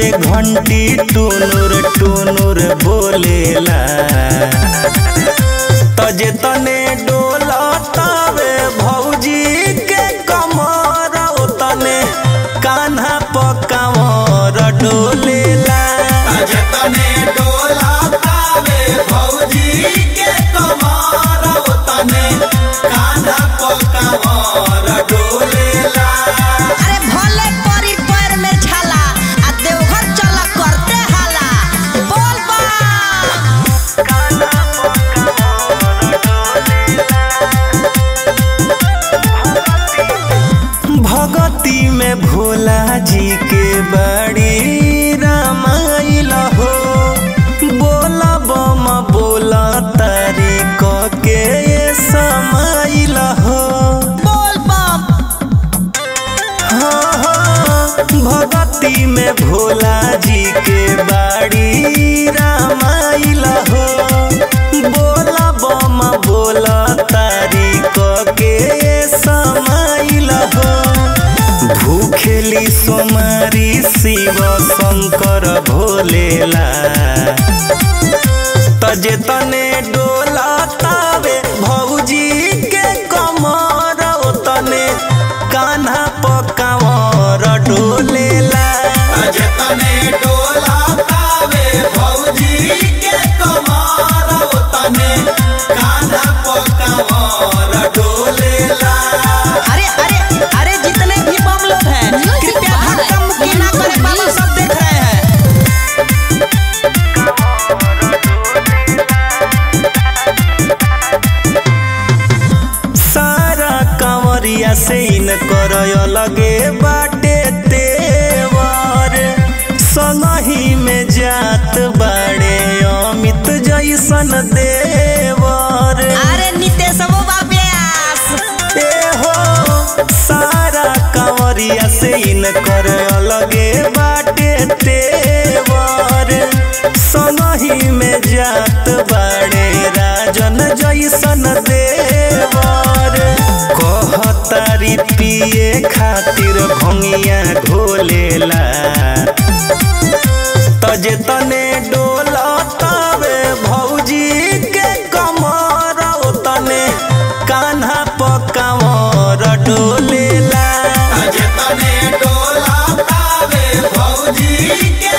घंटी टुनुर टुनुर बोलेला तजे तने डोला तावे भौजी के कमर तने कान्हा पकावर डोलेला जतने डोला तावे भौजी के कमार तने कान्हा पकावर डोलेला अरे भले परी पैर में छाला आ देवघर चल करते हाला बोल बा भगती में भोला जी के बड़ी रामाइल हो बोला बम बोला तारी क के ये समाइल हो बोल बम हाँ, हाँ, भगती में भोला जी के बाड़ी रामाइल हो बोला बम बोला तारी क के समाइल हो भूखेली सोमारी शिव शंकर भोलेला तजे तने डोला तावे भौजी के कमर तने कान्हा पकावर डोलेला जतने डोला तावे भौजी के कमार तने कान्हा पकावर डोलेला अरे अरे अरे जितने भी बम लोग हैं कृपया धक्का मुक्की ना करें बाबा सब देख रहे हैं सारा कंवरिया से इन कर लगे बाटे तेवर संगही में जात बाड़े अमित जैसन देवर अरे नितेश वो व्यास ए हो सारा कंवरिया से इन कर लगे बाटे तेवर संगही में जात बाड़े राजन जैसन देवर कहतारी पिए खातिर भंगिया घोलेला तजे तने डोला तावे भौजी के कमर तने कान्हा पकावर डोलेला जतने डोला तावे भौजी के